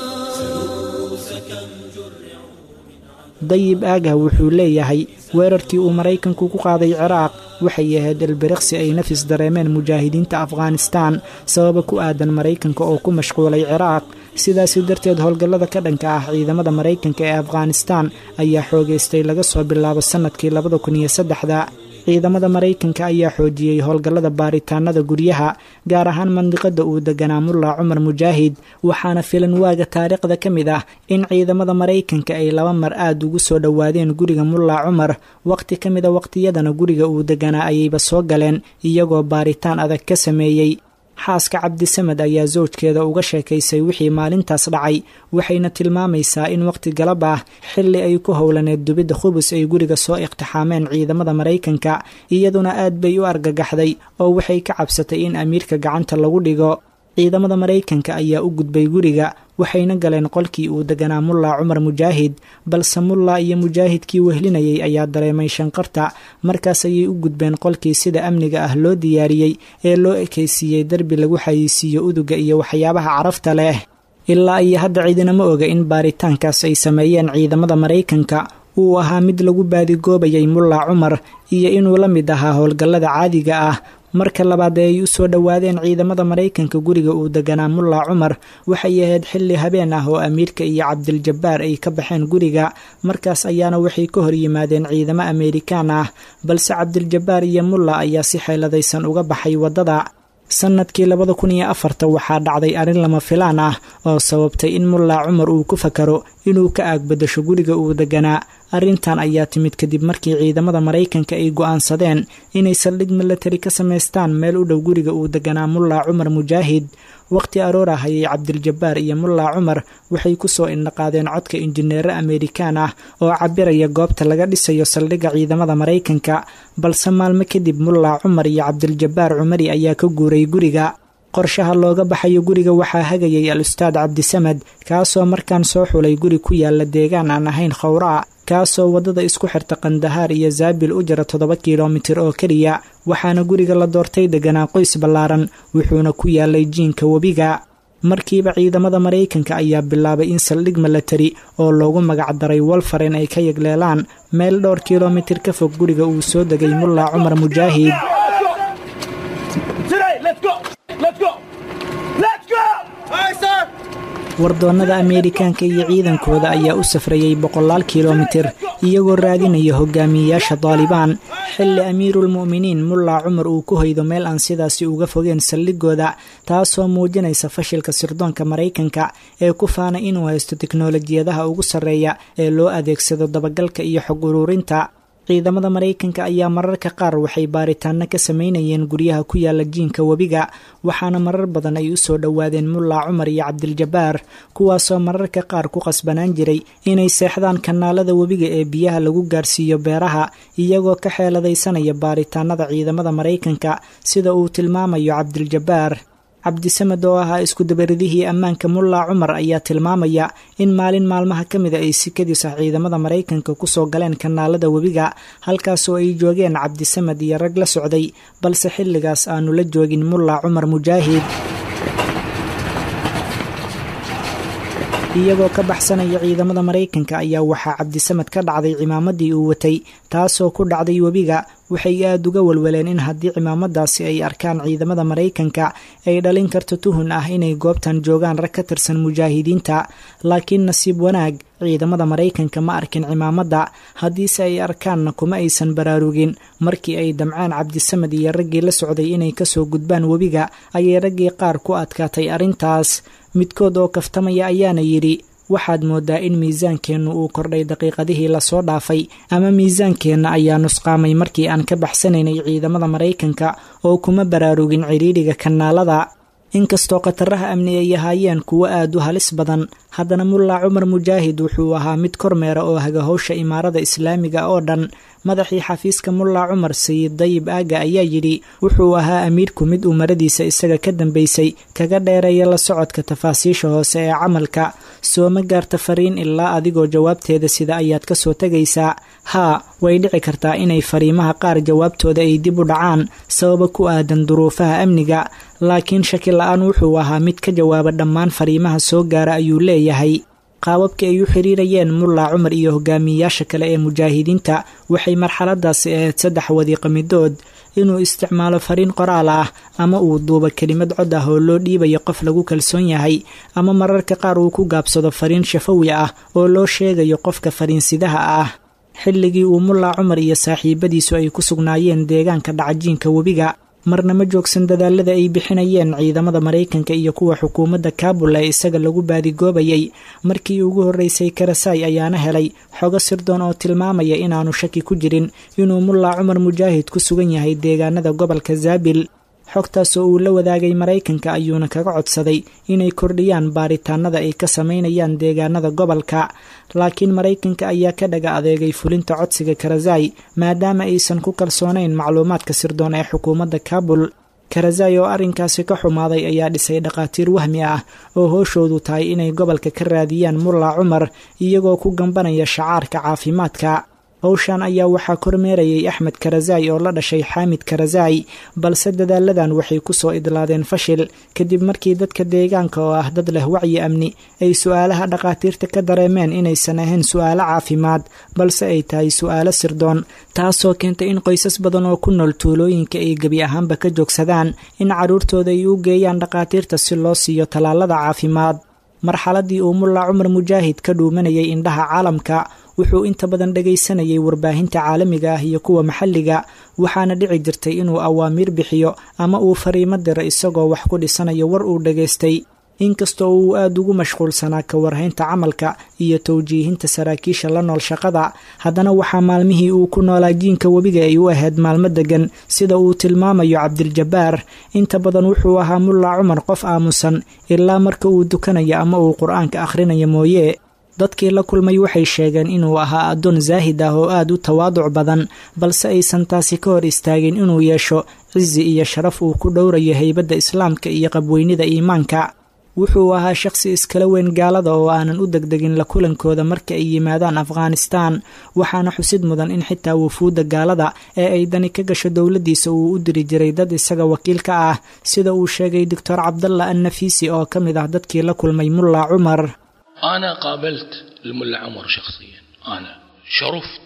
dayib aagah wuxuu leeyahay weerarkii uu maraykanku ku qaaday ciraaq waxay ahayd elbiriqsi ay nafis dareemeen mujaahidiinta afghanistaan sababa ku aadan maraykanka oo ku mashquulay ciraaq sidaasi darteed howlgallada ka dhanka ah ciidamada maraykanka ee afghanistaan ayaa xoogaystay laga soo bilaabo sannadkii labada kun iyo saddexda ciidamada maraykanka ayaa xoojiyey howlgallada baaritaanada guryaha gaar ahaan mandiqada uu deganaa mulla cumar mujaahid waxaana filan waaga taariikhda ka mid ah in ciidamada maraykanka ay laba mar aad ugu soo dhowaadeen guriga mulla cumar waqti ka mida waqtiyadana guriga uu deganaa ayayba soo galeen iyagoo baaritaan adag ka sameeyey xaaska cabdisamed ayaa sawjkeeda uga sheekaysay wixii maalintaas dhacay waxayna tilmaamaysaa in waqti galab ah xilli ay ku howlaneed dubidda khubus ay guriga soo iqtixaameen ciidamada maraykanka iyaduna aad bay u argagaxday oo waxay ka cabsatay in amiirka gacanta lagu dhigo ciidamada maraykanka ayaa u gudbay guriga waxayna galeen qolkii uu deganaa mulla cumar mujaahid balse mulla iyo mujaahidkii wehlinayay ayaa dareemay shanqarta markaas ayay u gudbeen qolkii sida amniga ah loo diyaariyey ee loo ekaysiiyey derbi lagu xayeysiiyo uduga iyo waxyaabaha carafta leh ilaa iyo hadda ciidinama oga in baaritaankaas ay sameeyeen ciidamada maraykanka uu ahaa mid lagu baadigoobayay mulla cumar iyo inuu la mid ahaa howlgallada caadiga ah marka labaad ee ay u soo dhowaadeen ciidamada maraykanka guriga uu deganaa mulla cumar waxay ahayd xilli habeen ah oo amiirka iyo cabdiljabbaar ay ka baxeen guriga markaas ayaana waxay ka hor yimaadeen ciidamo ameerikaan ah balse cabdiljabbaar iyo mulla ayaa si xeeladaysan uga baxay waddada sannadkii labada kun iyo afarta waxaa dhacday arrin lama filaan ah oo sababtay in mulla cumar uu ku fakaro inuu ka aagbadasho guriga uu deganaa arrintan ayaa timid kadib markii ciidamada maraykanka ay go'aansadeen inay saldhig milatari ka samaystaan meel u dhow guriga uu deganaa mulla cumar mujaahid waqti aroor ah ayay cabdiljabbaar iyo mulla cumar waxay ku soo indhaqaadeen codka injineero ameerikaan ah oo cabiraya goobta laga dhisayo saldhigga ciidamada maraykanka balse maalmo kadib mulla cumar iyo cabdiljabbaar cumari ayaa ka guuray guriga qorshaha looga baxayo guriga waxaa hagayay al ustaad cabdisamed kaasoo markaan soo xulay guri ku yaala deegaan aan ahayn khawraa kaasoo waddada isku xirta kandahaar iyo zaabil u jira toddoba kilomitir oo keliya waxaana guriga la doortay deganaa qoys ballaaran wuxuuna ku yaalay jiinka webiga markiiba ciidamada maraykanka ayaa bilaabay in saldhig milatari oo loogu magacdaray wolfaren ay ka yegleelaan meel dhowr kilomitir ka fog guriga uu soo degay mulla cumar mujaahid wardoonnada ameerikaanka iyo ciidankooda ayaa u safrayay boqolaal kilomitir iyagoo raadinaya hogaamiyeyaasha daalibaan xilli amiiruulmu'miniin mulla cumar uu ku hoydo meel aan sidaasi uga fogeen saldhigooda taasoo muujinaysa fashilka sirdoonka maraykanka ee ku faana inuu haysto teknolojiyadaha ugu sarreeya ee loo adeegsado dabagalka iyo xog uruurinta ciidamada maraykanka ayaa mararka qaar waxay baaritaano ka samaynayeen guryaha ku yaala jiinka webiga waxaana marar badan ay u soo dhowaadeen mulla cumar iyo cabdiljabbaar kuwaasoo mararka qaar ku qasbanaan jiray inay seexdaan kanaalada webiga ee biyaha lagu gaarsiiyo beeraha iyagoo ka xeeladaysanaya baaritaanada ciidamada maraykanka sida uu tilmaamayo cabdiljabbaar cabdisamed oo ahaa iskudabaridihii ammaanka mulla cumar ayaa tilmaamaya in maalin maalmaha ka mida ay sikadiis ah ciidamada maraykanka kusoo galeen kanaalada webiga halkaasoo ay joogeen cabdisamed iyo rag la socday balse xilligaas aanu la joogin mulla cumar mujaahid iyagoo ka baxsanaya ciidamada maraykanka ayaa waxaa cabdisamed ka dhacday cimaamadii uu watay taasoo ku dhacday webiga waxay aada uga walwaleen in haddii cimaamadaasi ay arkaan ciidamada maraykanka ay dhalin karto tuhun ah inay goobtan joogaan rag ka tirsan mujaahidiinta laakiin nasiib wanaag ciidamada maraykanka ma arkin cimaamadda haddiise ay arkaanna kuma aysan baraarugin markii ay damcaan cabdisamed iyo raggii la socday inay kasoo gudbaan webiga ayay raggii qaar ku adkaatay arrintaas midkood oo kaftamaya ayaana yidhi waxaad moodaa in miisaankeennu uu kordhay daqiiqadihii lasoo dhaafay ama miisaankeenna ayaa nusqaamay markii aan ka baxsanaynay ciidamada maraykanka oo kuma baraarugin cidhiidhiga kanaalada inkastoo khataraha amni ay ahaayeen kuwo aad u halis badan haddana mulla cumar mujaahid wuxuu ahaa mid kormeera oo haga howsha imaarada islaamiga oo dhan madaxii xafiiska mulla cumar sayid dayib aaga ayaa yidhi wuxuu ahaa amiirku mid umaradiisa isaga ka dambaysay kaga dheereeya la socodka tafaasiisha hoose ee camalka soo ma gaarta fariin ilaa adigoo jawaabteeda sida ayaad ka soo tegaysaa haa way dhici kartaa inay fariimaha qaar jawaabtooda ay dib u dhacaan sababa ku aadan duruufaha amniga laakiin shaki la-aan wuxuu ahaa mid ka jawaaba dhammaan fariimaha soo gaara ayuu leeyahay qaababkii ay u xiriirayeen mulla cumar iyo hogaamiyeyaasha kale ee mujaahidiinta waxay marxaladaasi ahayd saddex wadiiqa midood inuu isticmaalo fariin qoraal ah ama uu duubo kelimad cod ah oo loo dhiibayo qof lagu kalsoon yahay ama mararka qaar uu ku gaabsado fariin shafawi ah oo loo sheegayo qofka fariinsidaha ah xilligii uu mulla cumar iyo saaxiibadiisu ay ku sugnaayeen deegaanka dhacajiinka webiga marna ma joogsan dadaalada ay bixinayeen ciidamada maraykanka iyo kuwa xukuumadda kaabul ee isaga lagu baadigoobayay markii ugu horreysay karasaay ayaana helay xogo sirdoon oo tilmaamaya inaanu shaki ku jirin inuu mulla cumar mujaahid ku sugan yahay deegaanada gobolka zaabil xogtaas oo uu la wadaagay maraykanka ayuuna kaga codsaday inay kordhiyaan baaritaanada ay ka samaynayaan deegaanada gobolka laakiin maraykanka ayaa ka dhaga adeegay fulinta codsiga karazai maadaama aysan ku kalsoonayn macluumaadka sirdoon ee xukuumadda kaabul karazai oo arrinkaasi ka xumaaday ayaa dhisay dhakhaatiir wahmi ah oo hooshoodu tahay inay gobolka ka raadiyaan mulla cumar iyagoo ku gambanaya shacaarka caafimaadka howshan ayaa waxaa kormeerayay axmed karazai oo la dhashay xaamid karazai balse dadaaladan waxay ku soo idlaadeen fashil kadib markii dadka deegaanka oo ah dad leh wacyi amni ay su-aalaha dhakhaatiirta ka dareemeen inaysan ahayn su-aalo caafimaad balse ay tahay su-aalo sirdoon taasoo keentay in qoysas badan oo ku nool tuulooyinka ay gebi ahaanba ka joogsadaan in carruurtooda ay u geeyaan dhakhaatiirta si loo siiyo tallaalada caafimaad marxaladii uu mulla cumar mujaahid ka dhuumanayay indhaha caalamka wuxuu inta badan dhagaysanayay warbaahinta caalamiga ah iyo kuwa maxalliga waxaana dhici jirtay inuu awaamiir bixiyo ama uu fariimo diro isagoo wax ku dhisanayo war uu dhagaystay inkastoo uu aada ugu mashquulsanaa ka warhaynta camalka iyo towjiihinta saraakiisha la nool shaqada haddana waxaa maalmihii uu ku noolaa jiinka webiga ay u ahayd maalmo degan sida uu tilmaamayo cabdiljabbaar inta badan wuxuu ahaa mulla cumar qof aamusan ilaa marka uu dukanayo ama uu qur-aanka akhrinayo mooye dadkii la kulmay waxay sheegeen inuu ahaa addoon zaahid ah oo aada u tawaaduc badan balse aysan taasi ka hor istaagin inuu yeesho cizi iyo sharaf uu ku dhowrayo heybadda islaamka iyo qabweynida iimaanka wuxuu ahaa shaqsi iskala weyn gaalada oo aanan u degdegin la kulankooda marka ay yimaadaan afghanistaan waxaana xusid mudan in xitaa wufuudda gaalada ee ay dani ka gasho dowladdiisa uu u diri jiray dad isaga wakiil ka ah sida uu sheegay doctor cabdalla annafiisi oo ka mid ah dadkii la kulmay mulla cumar أنا قابلت الملا عمر شخصيا أنا شرفت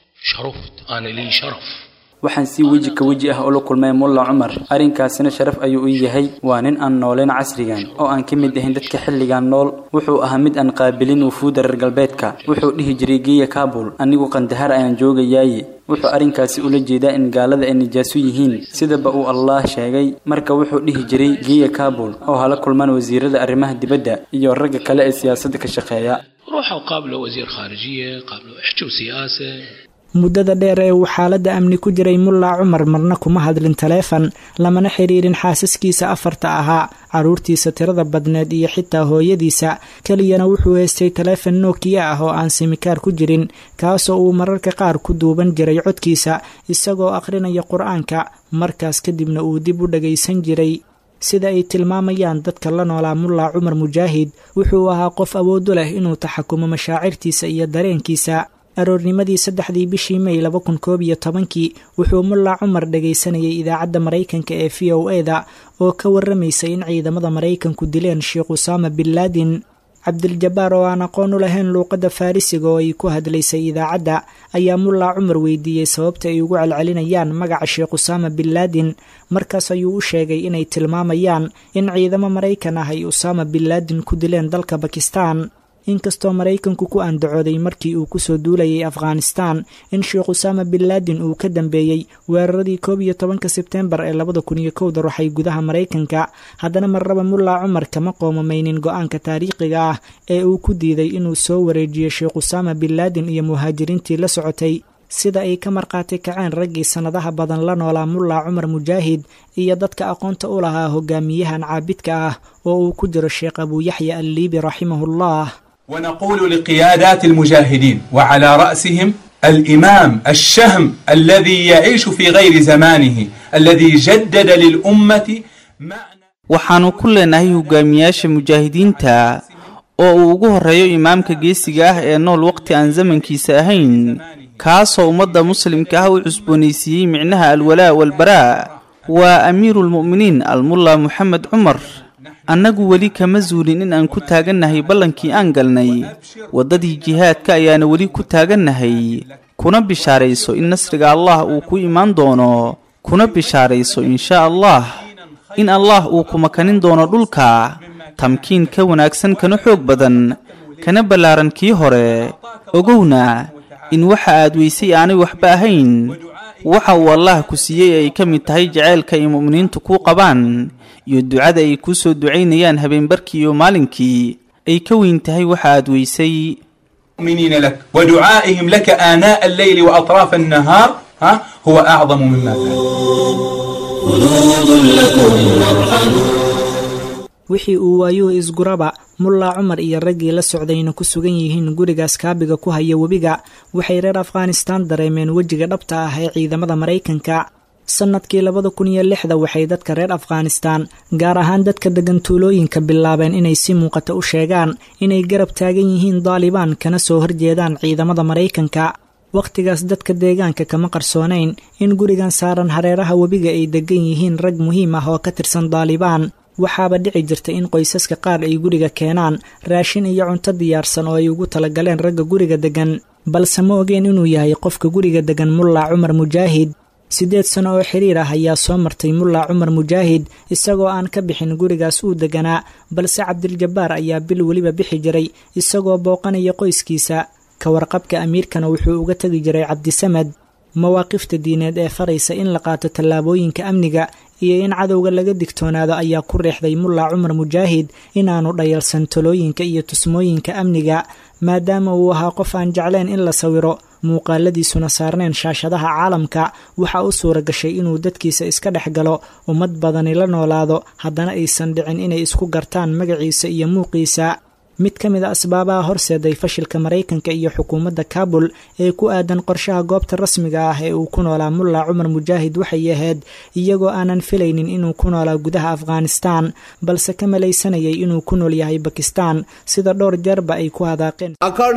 شرفت أنا لي شرف waxaan si weji ka weji ah ula kulmay mulla cumar arrinkaasina sharaf ayuu ii yahay waa nin aan nooleen casrigan oo aan ka mid ahayn dadka xilligan nool wuxuu ahaa mid aan qaabilin wufuudda reer galbeedka wuxuu dhihi jiray geeya kaabul anigu qandahar ayaan joogayaaye wuxuu arrinkaasi ula jeedaa in gaalada ay nijaaso yihiin sidaba uu allaah sheegay marka wuxuu dhihi jiray geeya kaabul oo hala kulmaan wasiirada arrimaha dibadda iyo ragga kale ee siyaasadda ka shaqeeya روحوا قابلوا وزير خارجية قابلوا احكوا سياسة muddada dheer ee uu xaaladda amni ku jiray mulla cumar marna kuma hadlin taleefon lamana xiriirin xaasaskiisa afarta ahaa carruurtiisa tirada badneed iyo xitaa hooyadiisa keliyana wuxuu haystay taleefon nokiya ah oo aan simikaar ku jirin kaasoo uu mararka qaar ku duuban jiray codkiisa isagoo akhrinaya qur-aanka markaas kadibna uu dib u dhagaysan jiray sida ay tilmaamayaan dadka la noolaa mulla cumar mujaahid wuxuu ahaa qof awoodu leh inuu taxakumo mashaacirtiisa iyo dareenkiisa aroornimadii saddexdii bishii may laba kun koob iyo tobankii wuxuu mulla cumar dhagaysanayay idaacadda maraykanka ee v o e da oo ka warramaysay in ciidamada maraykanku dileen sheekh usaama bin laadin cabdiljabbaar oo aan aqoon u lahayn luuqadda farrisiga oo ay ku hadlaysay idaacadda ayaa mulla cumar weydiiyey sababta ay ugu celcelinayaan magaca sheekh usaama bin laadin markaas ayuu u sheegay inay tilmaamayaan in ciidamo maraykan ah ay usaama bin laadin ku dileen dalka bakistan inkastoo maraykanku ku andacooday markii uu kusoo duulayay afghanistan in sheekh usaama bin laadin uu ka dambeeyey weeraradii koob iyo tobanka sebtembar ee labada kun iyo kowda ruxay gudaha maraykanka haddana marraba mulla cumar kama qoomamaynin go-aanka taariikhiga ah ee uu ku diiday inuu soo wareejiyo sheekh usaama bin laadin iyo muhaajiriintii la socotay sida ay ka markhaati kaceen raggii sannadaha badan la noolaa mullaa cumar mujaahid iyo dadka aqoonta u lahaa hogaamiyahan caabidka ah oo uu ku jiro sheekh abuuyaxya alliibi raximahullah ونقول لقيادات المجاهدين وعلى رأسهم الإمام الشهم الذي يعيش في غير زمانه الذي جدد للأمة waxaannu ku leenahay hogaamiyaasha mujaahidiinta oo uu ugu horreeyo imaamka geesiga ah ee nool waqti aan zamankiisa ahayn kaasoo ummadda muslimka ah u cusboonaysiiyey micnaha alwalaa walbaraa waa amiiruulmu'miniin almulla moxamed cumar annagu weli kama zuulin in aan ku taagannahay ballankii aan galnay waddadii jihaadka ayaana weli ku taagannahay kuna bishaarayso in nasriga allah uu ku imaan doono kuna bishaarayso inshaa allah in allah uu ku makanin doono dhulka tamkiin ka wanaagsan kana xoog badan kana ballaaran kii hore ogowna in waxa aad weysay aanay waxba ahayn waxa uu allah ku siiyey ay ka mid tahay jaceylka ay mu'miniintu kuu qabaan iyo ducada ay kuu soo ducaynayaan habeenbarkii iyo maalinkii ay ka weyn tahay waxa aad weysay المؤمنين لك ودعائهم لك آناء الليل وأطراف النهار ها هو أعظم مما wixii uu waayuhu isguraba mullaa cumar iyo raggii la socdayna ku sugan yihiin gurigaas kaabiga ku haya webiga waxay reer afghanistaan dareemeen wejiga dhabta ah ee ciidamada maraykanka sannadkii labada kun iyo lixda waxay dadka reer afghanistaan gaar ahaan dadka degan tuulooyinka bilaabeen inay si muuqata u sheegaan inay garab taagan yihiin daalibaan kana soo horjeedaan ciidamada maraykanka wakhtigaas dadka deegaanka kama qarsoonayn in gurigan saaran hareeraha webiga ay degan yihiin rag muhiim ah oo ka tirsan daalibaan waxaaba dhici jirta in qoysaska qaar ay guriga keenaan raashin iyo cunto diyaarsan oo ay ugu talagaleen ragga guriga degan balse ma ogeen inuu yahay qofka guriga degan mullaa cumar mujaahid siddeed sano oo xiriir ah ayaa soo martay mullaa cumar mujaahid isagoo aan ka bixin gurigaas uu deganaa balse cabdiljabbaar ayaa bil weliba bixi jiray isagoo booqanaya qoyskiisa ka warqabka amiirkana wuxuu uga tegi jiray cabdisamad mawaaqifta diineed ee faraysa in la qaato tallaabooyinka amniga iyo in cadowga laga digtoonaado ayaa ku riixday mullaa cumar mujaahid inaanu dhayalsan talooyinka iyo tusmooyinka amniga maadaama uu ahaa qof aan jecleen in la sawiro muuqaaladiisuna saarneen shaashadaha caalamka waxaa u suura gashay inuu dadkiisa iska dhex galo ummad badani la noolaado haddana aysan dhicin inay isku gartaan magaciisa iyo muuqiisa mid ka mid a asbaabaha horseeday fashilka maraykanka iyo xukuumadda kaabul ee ku aadan qorshaha goobta rasmiga ah ee uu ku noolaa mullaa cumar mujaahid waxay ahayd iyagoo aanan filaynin inuu ku noolaa gudaha afghanistaan balse ka malaysanayay inuu ku nool yahay bakistaan sida dhowr jeerba ay ku hadaaqeen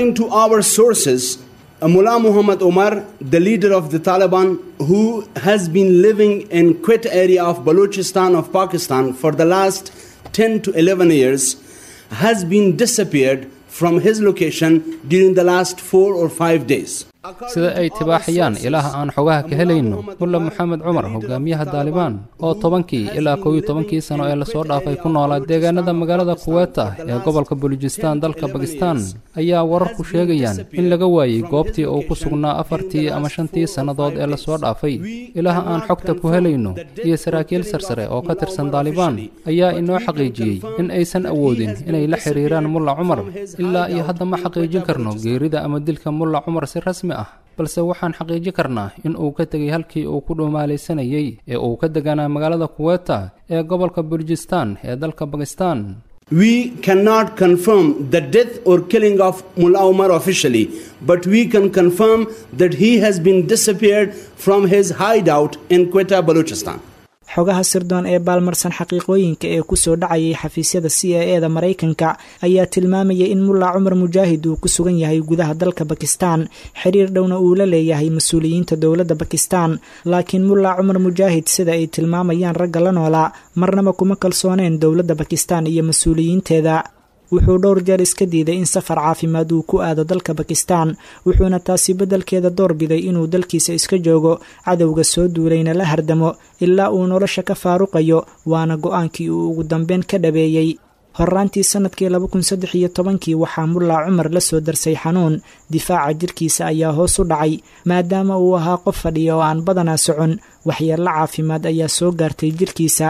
Mullah Muhammad Omar, the leader of the Taliban, who has been living in Quetta area of Balochistan of Pakistan for the last 10 to 11 years, has been disappeared from his location during the last four or five days. sida ay tibaaxayaan ilaah aan xogaha ka helayno mulla moxamed cumar hogaamiyaha daalibaan oo tobankii ilaa kow iyo tobankii sano ee lasoo dhaafay ku noolaa deegaanada magaalada kuweeta ee gobolka bulujistaan dalka bakistaan ayaa wararku sheegayaan in laga waayey goobtii uu ku sugnaa afartii ama shantii sannadood ee lasoo dhaafay ilaah aan xogta ku helayno iyo saraakiil sarsare oo ka tirsan daalibaan ayaa inoo xaqiijiyey in aysan awoodin inay la xiriiraan mulla cumar ilaa iyo hadda ma xaqiijin karno geerida ama dilka mulla cumar si rasmi ah balse waxaan xaqiijin karnaa in uu ka tegay halkii uu ku dhumaalaysanayey ee uu ka deganaa magaalada kuweeta ee gobolka bulujistaan ee dalka bakistaan We cannot confirm the death or killing of Mullah Omar officially, but we can confirm that he has been disappeared from his hideout in Quetta, Balochistan. xogaha sirdoon ee baalmarsan xaqiiqooyinka ee kusoo dhacayay xafiisyada c a e da maraykanka ayaa tilmaamaya in mullaa cumar mujaahid uu ku sugan yahay gudaha dalka bakistaan xiriir dhowna uu la leeyahay mas-uuliyiinta dowladda bakistaan laakiin mullaa cumar mujaahid sida ay tilmaamayaan ragga la noolaa marnaba kuma kalsooneen dowladda bakistaan iyo mas-uuliyiinteeda wuxuu dhowr jeer iska diiday in safar caafimaad uu ku aado dalka bakistaan wuxuuna taasi beddelkeeda doorbiday inuu dalkiisa iska joogo cadowga soo duulayna la hardamo ilaa uu nolosha ka faaruqayo waana go-aankii uu ugu dambeyn ka dhabeeyey horraantii sannadkii laba kun saddex iyo tobankii waxaa mullaa cumar la soo darsay xanuun difaaca jirkiisa ayaa hoos u dhacay maadaama uu ahaa qof fadhiya oo aan badanaa socon waxyeello caafimaad ayaa soo gaartay jirkiisa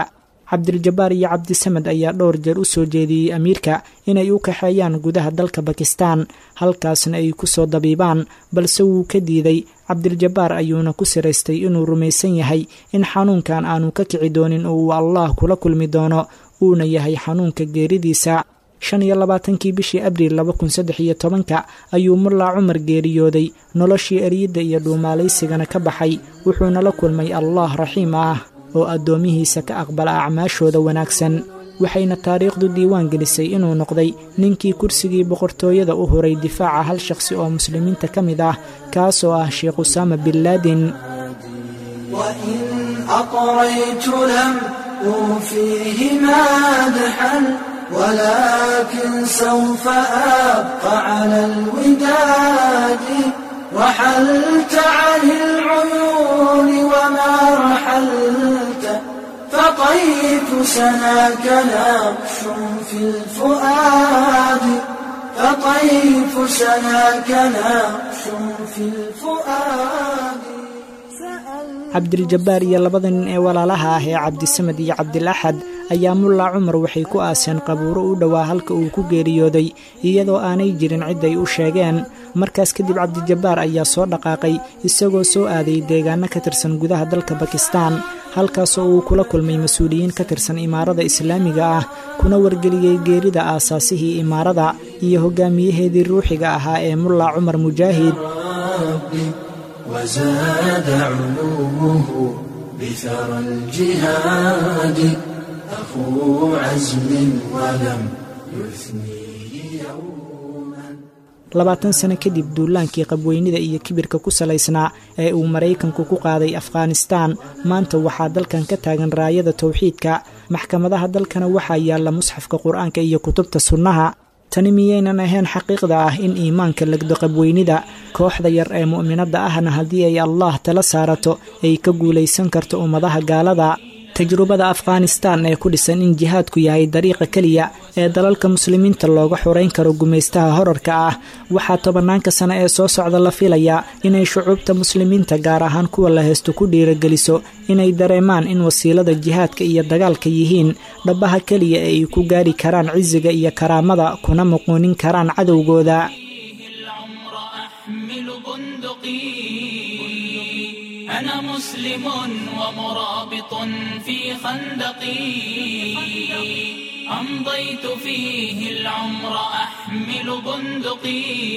cabdiljabaar iyo cabdisamed ayaa dhowr jeer u soo jeediyey amiirka inay u kaxeeyaan gudaha dalka bakistan halkaasna ay ku soo dabiibaan balse wuu ka diiday cabdiljabaar ayuuna ku siraystay inuu rumaysan yahay in xanuunkan aanu ka kici doonin oo uu allah kula kulmi doono uuna yahay xanuunka geeridiisa shan iyo labaatankii bishii abriil laba kun saddex iyo tobanka ayuu mullaa cumar geeriyooday noloshii eryidda iyo dhuumaalaysigana ka baxay wuxuuna la kulmay allah raxiim ah oo addoomihiisa ka aqbala acmaashooda wanaagsan waxayna taariikhdu diiwaan gelisay inuu noqday ninkii kursigii boqortooyada u huray difaaca hal shaqsi oo muslimiinta ka mid ah kaasoo ah sheekh usaama bin laadin ولكن سوف أبقى على الوداد رحلت عن العيون وما رحلت فطيف سناك نقش في الفؤاد فطيف سناك نقش في الفؤاد cabdiljabaar iyo labada nin ee walaalaha ah ee cabdisamed iyo cabdilaxad ayaa mullaa cumar waxay ku aaseen qabuuro u dhowaa halka uu ku geeriyooday iyadoo aanay jirin cid ay u sheegeen markaas kadib cabdijabbaar ayaa soo dhaqaaqay isagoo soo aaday deegaano ka tirsan gudaha dalka bakistan halkaasoo uu kula kulmay mas-uuliyiin ka tirsan imaarada islaamiga ah kuna wargeliyey geerida aasaasihii imaarada iyo hogaamiyaheedii ruuxiga ahaa ee mullaa cumar mujaahid وزاد علومه بثرى الجهاد أخو عزم ولم يثنيه يوما labaatan sano kadib duulaankii qabweynida iyo kibirka ku salaysnaa ee uu maraykanku ku qaaday afghanistaan maanta waxaa dalkan ka taagan raayada towxiidka maxkamadaha dalkana waxaa yaalla musxafka qur-aanka iyo kutubta sunnaha tani miyaynan ahayn xaqiiqda ah in iimaanka legdo qabweynida kooxda yar ee mu'minadda ahna haddii ay allah tala saarato ay ka guulaysan karto ummadaha gaalada tajrubada afghanistan ee ku dhisan in jihaadku yahay dariiqa keliya ee dalalka muslimiinta looga xoreyn karo gumaystaha horarka ah waxaa tobanaanka sano ee soo socda la filayaa inay shucuubta muslimiinta gaar ahaan kuwa la haysto ku dhiirageliso inay dareemaan in wasiilada jihaadka iyo dagaalka yihiin dhabaha keliya ee ay ku gaari karaan cisiga iyo karaamada kuna muquunin karaan cadowgooda أنا مسلم ومرابط في خندقي أمضيت فيه العمر أحمل بندقي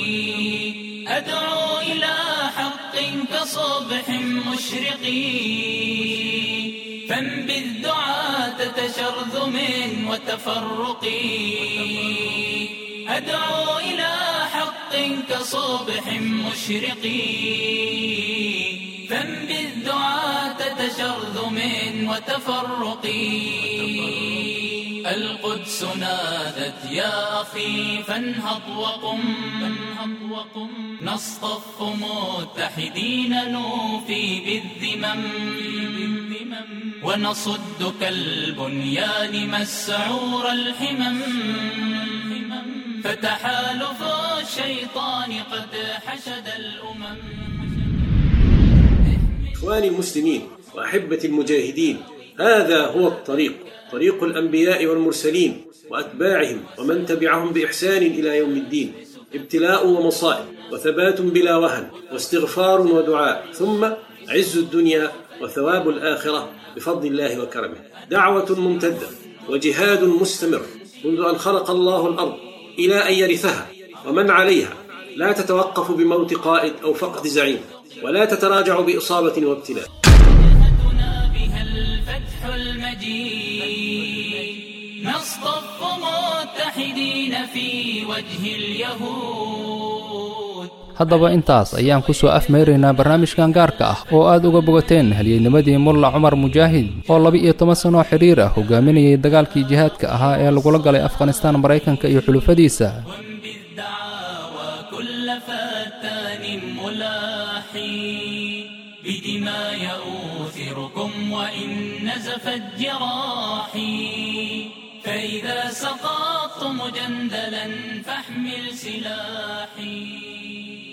أدعو إلى حق كصبح مشرق فانبذ دعاة تشرذم وتفرق أدعو إلى حق كصبح مشرق فانبذ دعاة تشرذم وتفرق القدس نادت يا أخي فانهض وقم نصطف متحدين نوفي بالذمم ونصد كالبنيان مسعور الحمم فتحالف الشيطان قد حشد الأمم إخواني المسلمين وأحبة المجاهدين هذا هو الطريق طريق الأنبياء والمرسلين وأتباعهم ومن تبعهم بإحسان إلى يوم الدين ابتلاء ومصائب وثبات بلا وهن واستغفار ودعاء ثم عز الدنيا وثواب الآخرة بفضل الله وكرمه دعوة ممتدة وجهاد مستمر منذ أن خلق الله الأرض إلى أن يرثها ومن عليها لا تتوقف بموت قائد أو فقد زعيم ولا تتراجع بإصابة وابتلاء بها الفتح المجيد نصطف متحدين في وجه اليهود haddaba intaas ayaan ku soo afmeyraynaa barnaamijkan gaarka ah oo aad uga bogateen halyeynimadii mulla cumar mujaahid oo laba-iyo toban sanoo xidhiir ah hogaaminayay dagaalkii jihaadka ahaa ee lagula galay afghanistaan maraykanka iyo xulufadiisa كل فتان ملاحي بدماء يؤثركم وإن نزفت جراحي فإذا سقطت مجندلا فاحمل سلاحي